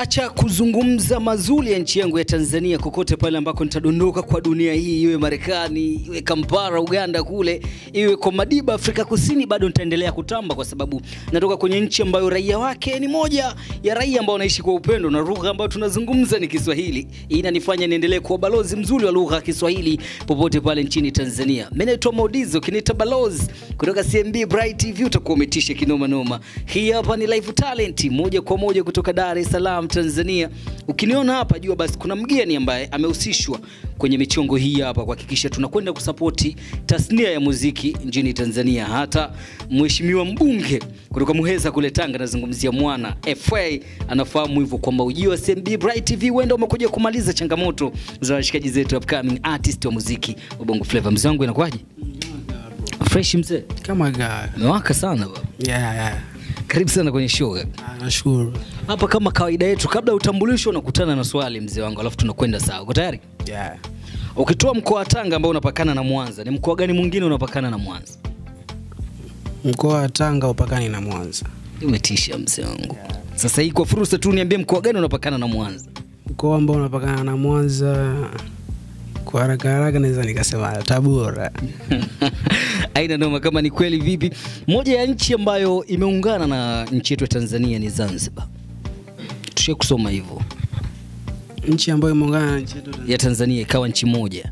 Sitaacha kuzungumza mazuri ya nchi yangu ya Tanzania kokote pale ambako nitadondoka kwa dunia hii, iwe Marekani, iwe Kampala, Uganda kule, iwe kwa Madiba, Afrika Kusini, bado nitaendelea kutamba kwa sababu natoka kwenye nchi ambayo raia wake ni moja ya raia ambao wanaishi kwa upendo na lugha ambayo tunazungumza ni Kiswahili. Hii inanifanya niendelee kuwa balozi mzuri wa lugha ya Kiswahili popote pale nchini Tanzania. Mimi naitwa Maudizo, kiniita balozi kutoka CMB Bright TV, utakuwa umetisha kinoma noma. Hii hapa ni Live Talent moja kwa moja kutoka Dar es Salaam, Tanzania. Ukiniona hapa jua basi kuna mgeni ambaye amehusishwa kwenye michongo hii hapa kuhakikisha tunakwenda kusapoti tasnia ya muziki nchini Tanzania. Hata mheshimiwa mbunge kutoka Muheza kule Tanga, nazungumzia mwana FA, anafahamu hivyo kwamba ujio wa CMB Bright TV huenda umekuja kumaliza changamoto za washikaji zetu upcoming artist wa muziki wa Bongo Flava. Mzee wangu inakuwaje? Fresh mzee, kama ga umewaka sana baba. yeah, yeah. Karibu sana kwenye show. Ah, nashukuru Hapa kama kawaida yetu, kabla ya utambulisho unakutana na swali mzee wangu, alafu tunakwenda sawa. Uko tayari? yeah. Ukitoa mkoa wa Tanga ambao unapakana na Mwanza, ni mkoa gani mwingine unapakana na Mwanza? mkoa wa Tanga upakani na Mwanza. Umetisha mzee wangu. Sasa hii kwa fursa tu niambie mkoa gani unapakana na Mwanza? Mkoa ambao unapakana na Mwanza kwa haraka haraka naweza nikasema Tabora. Aina noma kama ni kweli vipi. Moja ya nchi ambayo imeungana na nchi yetu ya Tanzania ni Zanzibar. Tushie kusoma hivyo. Nchi ambayo imeungana na nchi yetu Tanzania. Ya Tanzania ikawa nchi moja.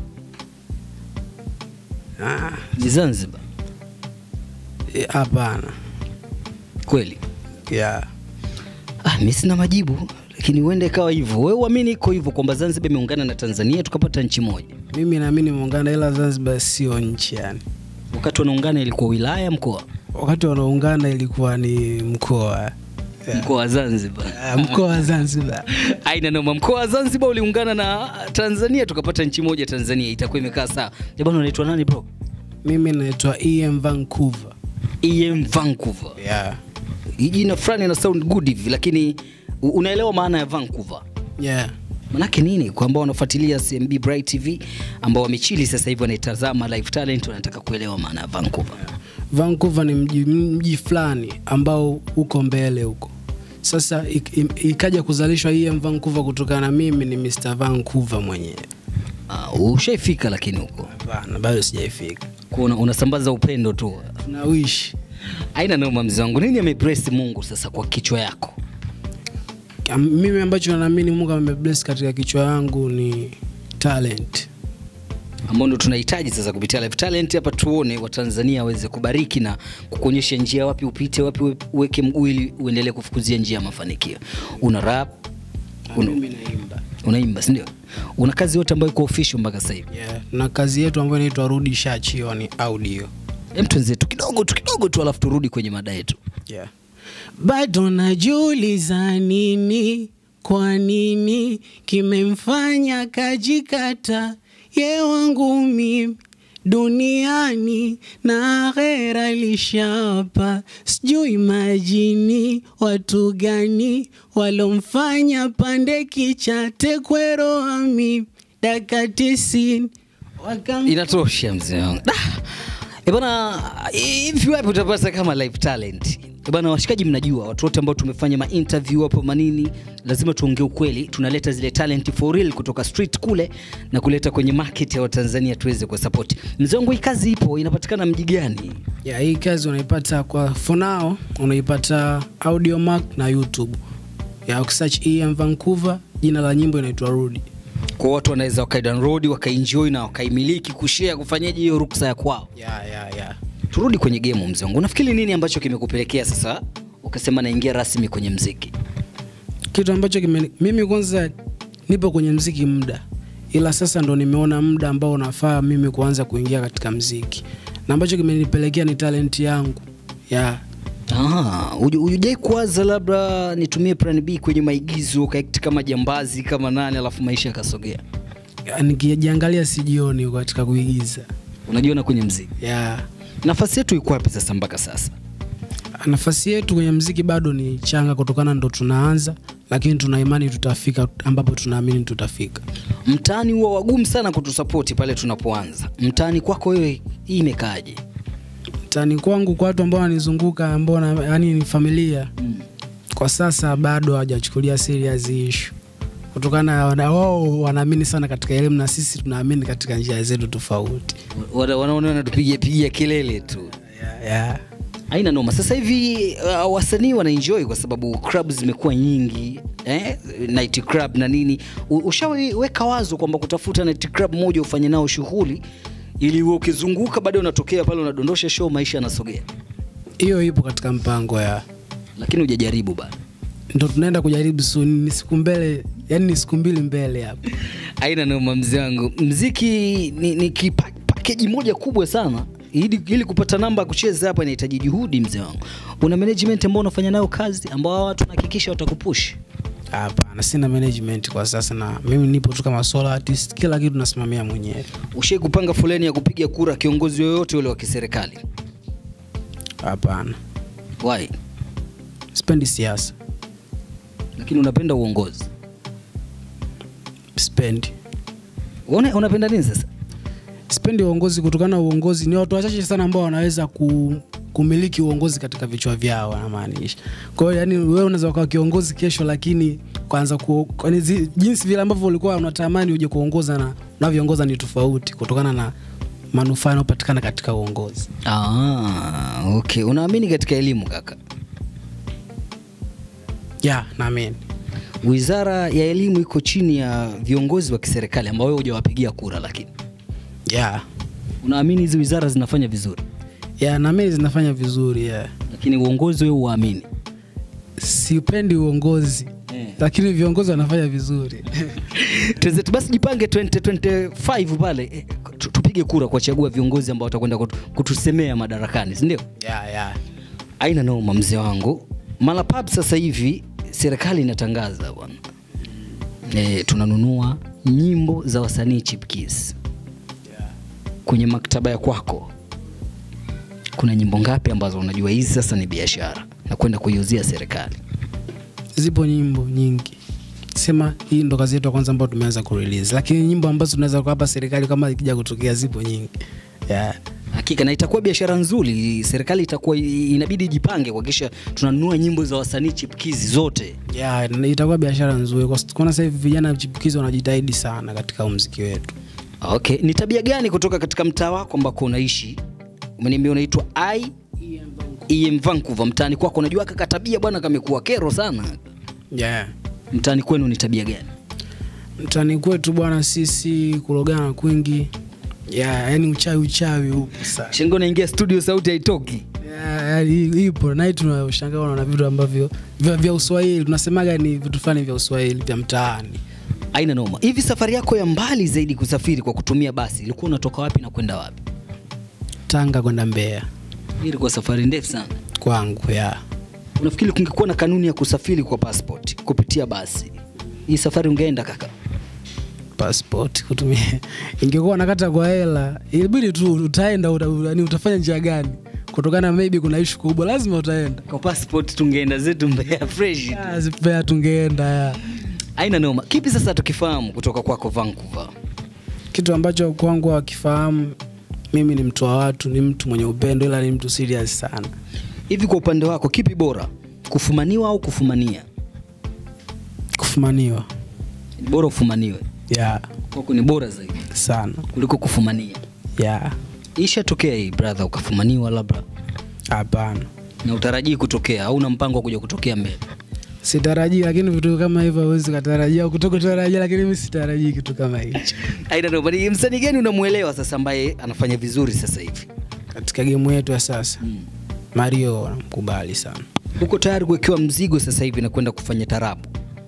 Ah, Ni Zanzibar. eh, hapana. Kweli. yeah. Ah, mimi sina majibu lakini huenda ikawa hivyo. Wewe uamini iko hivyo kwamba Zanzibar imeungana na Tanzania tukapata nchi moja. Mimi naamini imeungana ila Zanzibar sio nchi yani. Wakati wanaungana ilikuwa wilaya, mkoa, Wakati wanaungana ilikuwa ni mkoa. Yeah. mkoa wa Zanzibar. Ah, Mkoa wa Zanzibar. Aina noma. Mkoa wa Zanzibar uliungana na Tanzania tukapata nchi moja Tanzania, itakuwa imekaa sawa. Eh bwana, unaitwa nani bro? Mimi naitwa EM Vancouver. EM Vancouver. Yeah. Hii jina fulani ina sound good hivi, lakini u- unaelewa maana ya Vancouver? Yeah. Manake nini? Kwa ambao wanafuatilia CMB Bright TV ambao wamechili sasa hivi wanaitazama live talent, wanataka kuelewa maana ya Vancouver. Vancouver ni mji, mji fulani ambao uko mbele huko. Sasa ik- im- ikaja kuzalishwa EM Vancouver kutokana na mimi ni Mr Vancouver mwenyewe. Uh, ushaifika lakini huko Hapana, bado sijaifika. Kwa una, unasambaza upendo tu. Na wish Aina noma mzee wangu. Nini amebless Mungu sasa kwa kichwa yako? Am- mimi ambacho naamini Mungu amebless katika kichwa yangu ni talent. ambao ndo tunahitaji sasa kupitia live talent hapa, tuone Watanzania waweze kubariki na kukuonyesha njia wapi upite, wapi uwe- uweke mguu ili uendelee kufukuzia njia ya mafanikio. Una rap, una, Mimi naimba. unaimba, si ndio? Una kazi yote ambayo iko official mpaka sasa hivi. Yeah. Na kazi yetu ambayo inaitwa Rudi Shachio ni audio. Hem, twenzetu kidogo tu kidogo tu, alafu turudi kwenye mada yetu. Yeah. Bado najiuliza nini, kwa nini kimemfanya kajikata ye wangu mimi duniani na akhera lishapa, sijui majini watu gani walomfanya pande kicha tekwero ami daka tisini wakam Inatosha mzee wangu. Da! Eh bana, hivi wapi utapata kama live talent? Eh bana, washikaji, mnajua watu wote ambao tumefanya ma interview hapo manini, lazima tuongee ukweli. Tunaleta zile talent for real kutoka street kule na kuleta kwenye market ya Watanzania tuweze kwa support. Mzee wangu, hii kazi ipo, inapatikana mji gani? ya hii kazi unaipata kwa for now unaipata audiomack na youtube ya ukisearch em vancouver jina la nyimbo inaitwa rudi Kwa watu wanaweza wakaidownload wakaenjoy na wakaimiliki kushare, kufanyaje hiyo ruksa ya kwao. ya ya ya Turudi kwenye game mzee wangu, unafikiri nini ambacho kimekupelekea sasa ukasema naingia rasmi kwenye mziki? kitu ambacho kime, mimi kwanza nipo kwenye mziki muda ila sasa ndo nimeona muda ambao unafaa mimi kuanza kuingia katika mziki na ambacho kimenipelekea ni talent yangu ya Ah, uju- hujai kuwaza labda nitumie plan B kwenye maigizo ukaekti kama jambazi kama nani alafu maisha yakasogea? ya, nikijiangalia sijioni katika kuigiza Unajiona kwenye mziki. ya Nafasi yetu iko wapi sasa mpaka sasa? nafasi yetu kwenye mziki bado ni changa kutokana ndo tunaanza lakini tuna imani tutafika ambapo tunaamini tutafika Mtaani huwa wagumu sana kutusapoti pale tunapoanza. Mtaani kwako wewe hii imekaaje? mtaani kwangu kwa watu ambao wananizunguka ambao na- yaani ni familia kwa sasa bado hawajachukulia serious issue kutokana na wao wanaamini sana katika elimu na sisi tunaamini katika njia zetu tofauti Wana- wanaona wanatupigia pigia kelele tu yeah, yeah. haina noma sasa hivi uh, wasanii wanaenjoy kwa sababu club zimekuwa nyingi eh? night club na nini U- ushaweka wazo kwamba kutafuta night club moja ufanye nao shughuli ili uwe ukizunguka baadaye unatokea pale unadondosha show maisha yanasogea hiyo ipo katika mpango ya lakini hujajaribu bado ndo tunaenda kujaribu soon ni siku mbele yani ni siku mbili mbele hapa aina noma mzee wangu mziki ni, ni kipa- pakeji moja kubwa sana ili, ili kupata namba ya kucheza hapa inahitaji juhudi mzee wangu una management ambao unafanya nayo kazi ambao hawa watu wanahakikisha watakupush hapana sina management kwa sasa na mimi nipo tu kama solo artist kila kitu nasimamia mwenyewe ushai kupanga foleni ya kupiga kura kiongozi yoyote ule wa kiserikali hapana why sipendi siasa lakini unapenda uongozi sipendi Una, unapenda nini sasa sipendi uongozi kutokana na uongozi ni watu wachache sana ambao wanaweza ku, kumiliki uongozi katika vichwa vyao anamaanisha kwa hiyo yani wewe unaweza ukawa kiongozi kesho lakini kwanza ku, kwani zi- jinsi vile ambavyo ulikuwa unatamani uje kuongoza na unavyoongoza ni tofauti kutokana na manufaa yanayopatikana katika uongozi ah, okay unaamini katika elimu kaka ya naamini wizara ya elimu iko chini ya viongozi wa kiserikali ambao wewe hujawapigia kura lakini ya unaamini hizi wizara zinafanya vizuri ya naamini zinafanya vizuri ya. lakini uongozi wewe uamini sipendi uongozi Eh. lakini viongozi wanafanya vizuri Tuzetu basi jipange 2025 pale eh, tu- tupige kura kuwachagua viongozi ambao watakwenda kutu- kutusemea madarakani si ndio ya, ya. aina noma mzee wangu malapab sasa hivi serikali inatangaza bwana e, tunanunua nyimbo za wasanii chipkis kwenye maktaba ya kwako kuna nyimbo ngapi ambazo unajua hizi sasa ni biashara na kwenda kuiuzia serikali zipo nyimbo nyingi sema hii ndo kazi yetu ya kwanza ambayo tumeanza kurelease lakini nyimbo ambazo tunaweza kuwapa serikali kama ikija kutokea zipo nyingi yeah. hakika na itakuwa biashara nzuri serikali itakuwa inabidi ijipange kuhakikisha tunanunua nyimbo za wasanii chipkizi zote Yeah, na itakuwa biashara nzuri kwa kuona sasa hivi vijana chipukizi wanajitahidi sana katika huu mziki wetu okay ni tabia gani kutoka katika mtaa wako ambako unaishi umeniambia unaitwa i em vancouver mtaani kwako unajua kaka tabia bwana kamekuwa kero sana yeah. mtaani kwenu ni tabia gani mtani kwetu bwana sisi kurogana kwingi yeah, yani uchawi uchawi upo sana shengo naingia studio sauti haitoki Yeah, yani ipo nai tunashangaa unaona vitu ambavyo vya, vya uswahili tunasemaga ni vitu fulani vya uswahili vya mtaani aina noma hivi safari yako ya mbali zaidi kusafiri kwa kutumia basi ilikuwa unatoka wapi na kwenda wapi tanga kwenda mbeya Hii ilikuwa safari ndefu sana kwangu ya unafikiri kungekuwa na kanuni ya kusafiri kwa passport kupitia basi hii safari ungeenda kaka passport kutumia ingekuwa nakata kwa hela ilibidi tu utaenda uta, yani utafanya njia gani kutokana maybe kuna ishu kubwa lazima utaenda kwa passport tungeenda zetu mbea fresh tu. Ah, zipea tungeenda ya. aina noma kipi sasa tukifahamu kutoka kwako vancouver kitu ambacho kwangu wakifahamu mimi ni mtu wa watu ni mtu mwenye upendo ila ni mtu serious sana hivi kwa upande wako kipi bora kufumaniwa au kufumania kufumaniwa Ni bora ufumaniwe ya kwako ni bora zaidi sana kuliko kufumania ya ishatokea hii brother ukafumaniwa labda hapana na utarajii kutokea au una mpango wa kuja kutokea mbele sitarajii lakini vitu kama hivyo awezi ukatarajia kutokutarajia lakini mi sitarajii kitu kama hicho aina noma ni msanii gani unamwelewa sasa ambaye anafanya vizuri sasa hivi katika gemu yetu ya sasa mario namkubali sana uko tayari kuwekewa mzigo sasa hivi na kwenda kufanya tarabu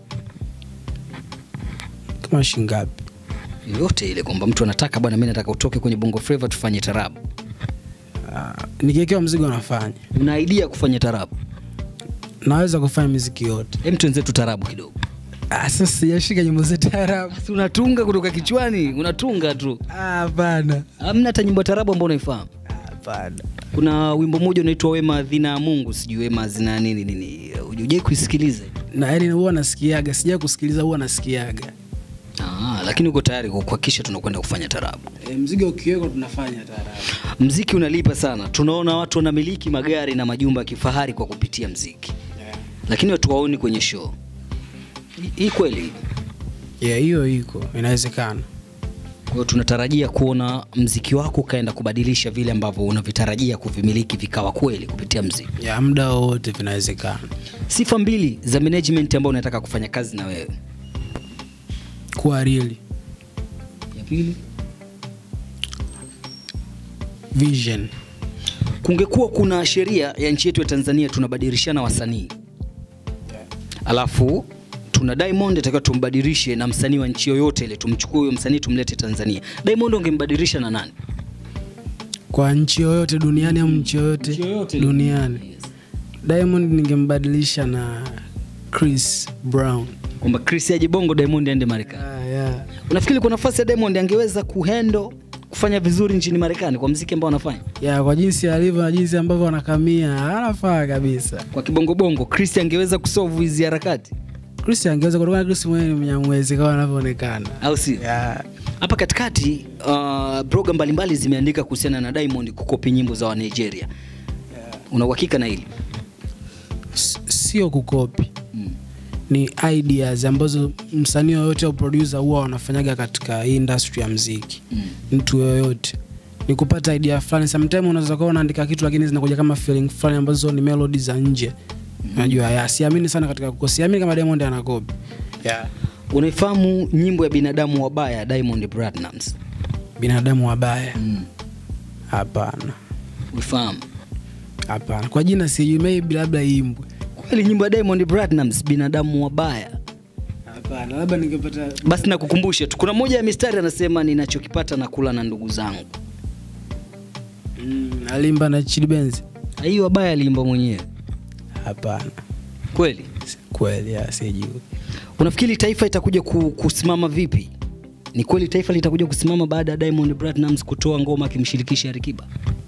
kama shingapi yoyote ile kwamba mtu anataka bwana mi nataka utoke kwenye bongo flava tufanye tarabu uh, nikiwekewa mzigo nafanya una idea kufanya tarabu naweza kufanya miziki yote hem tuenzetu tarabu kidogo ah, sasa sijashika nyimbo za taarabu si unatunga kutoka kichwani unatunga tu Ah, hapana amna hata nyimbo ya tarabu ambao unaifahamu hapana kuna wimbo mmoja unaitwa wema adhina ya mungu sijui wema azina nini nini ujai kuisikiliza na yani huwa nasikiaga sijaa kusikiliza huwa nasikiaga Ah, lakini uko tayari kuhakikisha tunakwenda kufanya tarabu e, mzigo ukiwekwa tunafanya taarabu mziki unalipa sana tunaona watu wanamiliki magari na majumba ya kifahari kwa kupitia mziki lakini watu waoni kwenye show. Hii- Hii kweli. yeah, hiyo iko inawezekana Kwa hiyo tunatarajia kuona mziki wako ukaenda kubadilisha vile ambavyo unavitarajia kuvimiliki vikawa kweli kupitia mziki. ya muda wowote vinawezekana Sifa mbili za management ambao unataka kufanya kazi na wewe. kuwa real Ya pili, vision kungekuwa kuna sheria ya nchi yetu ya Tanzania tunabadilishana wasanii, alafu tuna Diamond atakiwa tumbadilishe na msanii wa nchi yoyote ile, tumchukue huyo msanii tumlete Tanzania. Diamond ungembadilisha na nani? kwa nchi yoyote duniani au nchi yoyote Nchi yoyote. duniani diamond ningembadilisha na chris brown Kwamba Chris aje Bongo, Diamond aende Marekani. yeah, yeah. Unafikiri kwa nafasi ya Diamond angeweza kuhandle kufanya vizuri nchini Marekani kwa mziki ambao anafanya ya kwa jinsi alivyo na jinsi ambavyo anakamia anafaa kabisa kwa kibongobongo? Chris angeweza kusolve hizi harakati, chris angeweza kutokana chris mwenyewe ni mnyamwezi kama anavyoonekana au si? yeah. Hapa katikati uh, bloga mbalimbali zimeandika kuhusiana na Diamond kukopi nyimbo za wa Nigeria. Una uhakika na hili? S- sio kukopi Mm. ni ideas ambazo msanii yoyote au producer huwa wanafanyaga katika hii industry ya mziki Mm. mtu yoyote ni kupata idea fulani sometime unaweza kuwa unaandika kitu lakini zinakuja kama feeling fulani ambazo ni melody za nje unajua ya siamini sana katika kukosi siamini kama Diamond anakopi yeah. Unaifahamu nyimbo ya binadamu wabaya Diamond Platnumz? binadamu wabaya Mm. hapana Uifahamu? hapana kwa jina sijui maybe labda imbwe Kweli nyimbo ya Diamond Platnumz binadamu wabaya. hapana labda ningepata Basi nakukumbusha tu, kuna moja ya mistari anasema, ninachokipata na kula na ndugu zangu. mm, alimba na Chidi Benz Hii wabaya aliimba mwenyewe hapana kweli? Si- kweli ya sijui Unafikiri taifa itakuja ku, kusimama vipi? Ni kweli taifa litakuja kusimama baada ya Diamond Platnumz kutoa ngoma akimshirikisha Alikiba?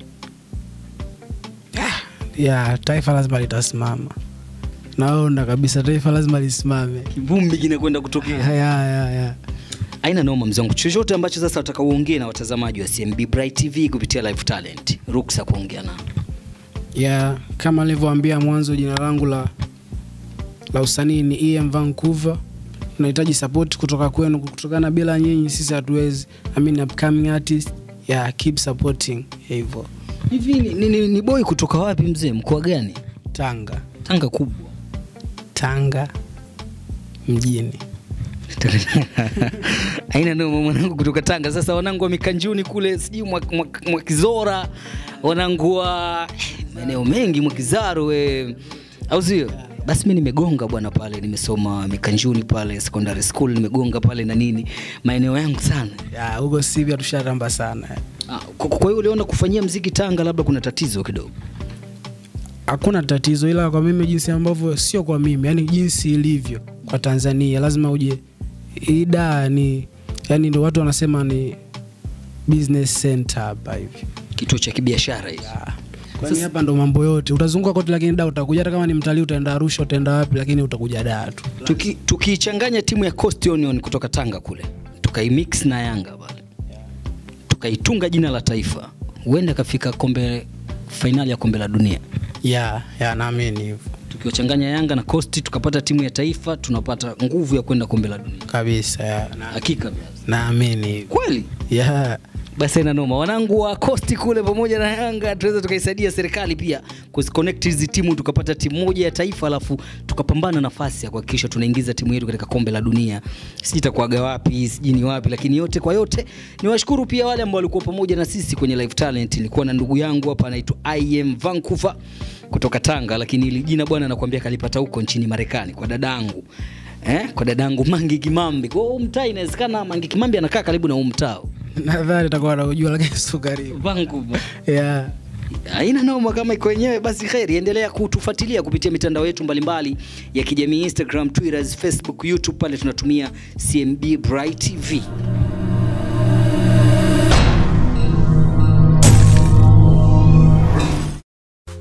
ya taifa lazima litasimama naona kabisa taifa lazima lisimame Kivumbi kinakwenda kutokea. ya, ya, ya. Aina noma mzee wangu, chochote ambacho sasa wataka uongee na watazamaji wa CMB Bright TV kupitia Live Talent, ruksa kuongea nao. ya kama nilivyoambia mwanzo jina langu la la usanii ni EM Vancouver tunahitaji support kutoka kwenu kutokana bila nyinyi sisi hatuwezi I mean upcoming artist ya keep supporting hivyo Hivi ni, ni, ni, ni boy kutoka wapi mzee? Mkoa gani? Tanga Tanga kubwa. Tanga mjini Aina noma mwanangu kutoka Tanga. Sasa wanangu wa Mikanjuni kule sijui mwa, mwa, mwa Kizora, wanangu wa maeneo mengi mwa Kizaro we. Au sio? Basi mimi nimegonga bwana pale, nimesoma Mikanjuni pale secondary school, nimegonga pale na nini, maeneo yangu sana. ya huko sivyo tusharamba sana Ah, Kwa kwa hiyo uliona kufanyia mziki Tanga labda kuna tatizo kidogo. hakuna tatizo ila kwa mimi jinsi ambavyo sio kwa mimi yani jinsi ilivyo kwa tanzania lazima uje hii daa ni yani ndo watu wanasema ni business center hapa hivi Kituo cha kibiashara hicho. kwani hapa ndo mambo yote utazunguka kote lakini da utakuja hata kama ni mtalii utaenda arusha utaenda wapi lakini utakuja daa tu Tuki- tukiichanganya timu ya Coast Union kutoka Tanga kule tukaimix na Yanga pale tukaitunga jina la taifa, huenda kafika kombe fainali ya kombe la dunia. ya ya naamini hivyo Tukiwachanganya Yanga na Coast tukapata timu ya taifa, tunapata nguvu ya kwenda kombe la dunia. kabisa ya na- Hakika naamini hivyo kweli. ya Basi ina noma, wanangu wa Coast kule pamoja na Yanga tunaweza tukaisaidia serikali pia kuziconnect hizi timu tukapata timu moja ya taifa, alafu tukapambana nafasi ya kuhakikisha tunaingiza timu yetu katika kombe la dunia. Sijui itakuwaga wapi, sijui ni wapi, lakini yote kwa yote niwashukuru pia wale ambao walikuwa pamoja na sisi kwenye Live Talent. Nilikuwa na ndugu yangu hapa anaitwa IM Vancouver kutoka Tanga, lakini hili jina bwana nakwambia kalipata huko nchini Marekani kwa dadangu eh, kwa dadangu Mangi Kimambi. Kwa hiyo huu mtaa inawezekana Mangi Kimambi anakaa karibu na huu mtaa nadhani utakuwa naujua lakini sio karibu Vancouver. ya Haina noma kama iko wenyewe basi kheri, endelea kutufuatilia kupitia mitandao yetu mbalimbali ya kijamii Instagram, Twitter, Facebook, YouTube pale tunatumia CMB Bright TV.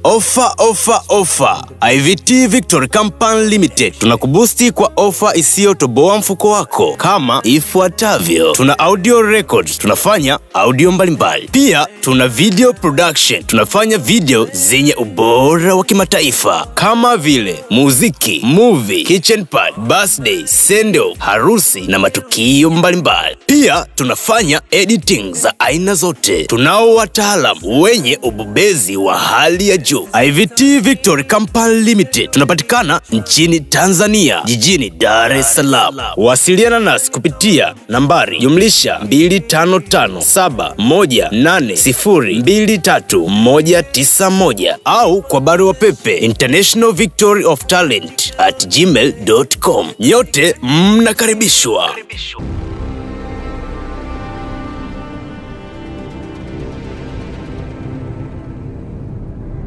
Ofa, ofa, ofa! IVT Victory Company Limited tunakubusti kwa ofa isiyotoboa mfuko wako kama ifuatavyo: tuna audio records, tunafanya audio mbalimbali. Pia tuna video production, tunafanya video zenye ubora wa kimataifa kama vile muziki, movie, kitchen party, birthday, sendo, harusi na matukio mbalimbali. Pia tunafanya editing za aina zote. Tunao wataalam wenye ubobezi wa hali ya juu. IVT Victory Company Limited tunapatikana nchini Tanzania, jijini Dar es Salaam. Wasiliana nasi kupitia nambari jumlisha 255718023191 au kwa barua pepe international victory of talent at gmail.com. Nyote mnakaribishwa.